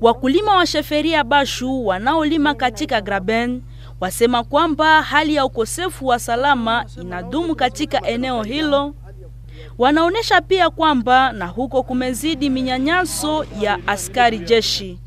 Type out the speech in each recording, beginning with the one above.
Wakulima wa sheferia Bashu wanaolima katika Graben wasema kwamba hali ya ukosefu wa salama inadumu katika eneo hilo. Wanaonesha pia kwamba na huko kumezidi minyanyaso ya askari jeshi.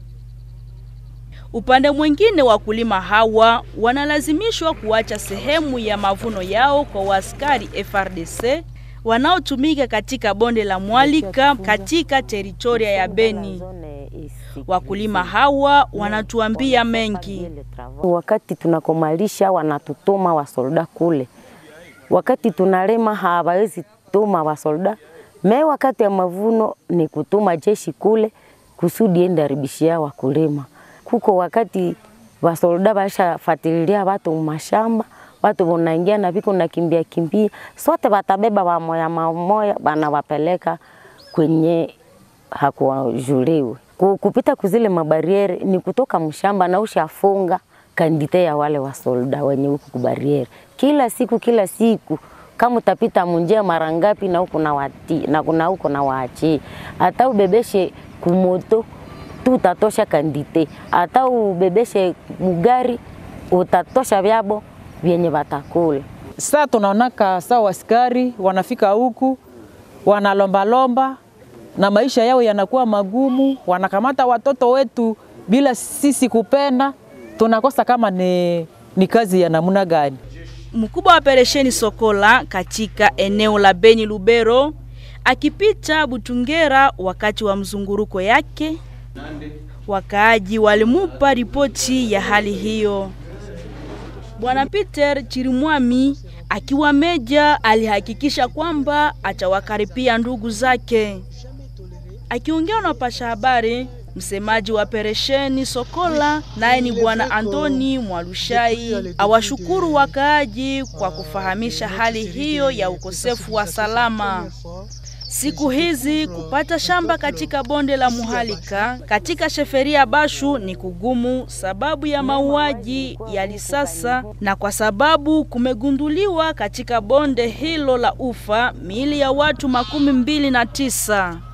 Upande mwingine, wakulima hawa wanalazimishwa kuacha sehemu ya mavuno yao kwa waaskari FRDC wanaotumika katika bonde la Mwalika katika teritoria ya Beni. Wakulima hawa wanatuambia mengi. Wakati tunakomalisha wanatutuma wasolda kule, wakati tunalema hawawezi tuma wasolda me, wakati ya mavuno ni kutuma jeshi kule kusudi ende haribishia wakulima. Kuko wakati wasolda bashafatililia watu mashamba, watu wanaingia na viko na kimbia kimbia, sote watabeba wamoya mamoya, wanawapeleka kwenye hakuwajuliwe kupita kuzile mabariere ni kutoka mshamba na ushafunga kandite ya wale wasolda wenye huku kubariere kila siku kila siku kama utapita munjia mara ngapi na huko na wati na kuna huko na waachi hata ubebeshe kumoto tu utatosha kandite hata ubebeshe mugari utatosha vyabo vyenye watakula. Sasa tunaonaka saa waskari wanafika huku wanalombalomba na maisha yao yanakuwa magumu, wanakamata watoto wetu bila sisi kupenda. Tunakosa kama ni, ni kazi ya namna gani? Mkubwa wa operesheni Sokola katika eneo la Beni Lubero akipita Butungera wakati wa mzunguruko yake, wakaaji walimupa ripoti ya hali hiyo. Bwana Peter Chirimwami akiwa meja alihakikisha kwamba atawakaripia ndugu zake. Akiongea na pasha habari, msemaji wa operesheni Sokola naye ni bwana Antoni Mwalushai awashukuru wakaaji kwa kufahamisha hali hiyo ya ukosefu wa salama. Siku hizi kupata shamba katika bonde la Muhalika katika sheferia Bashu ni kugumu sababu ya mauaji ya lisasa na kwa sababu kumegunduliwa katika bonde hilo la ufa miili ya watu makumi mbili na tisa.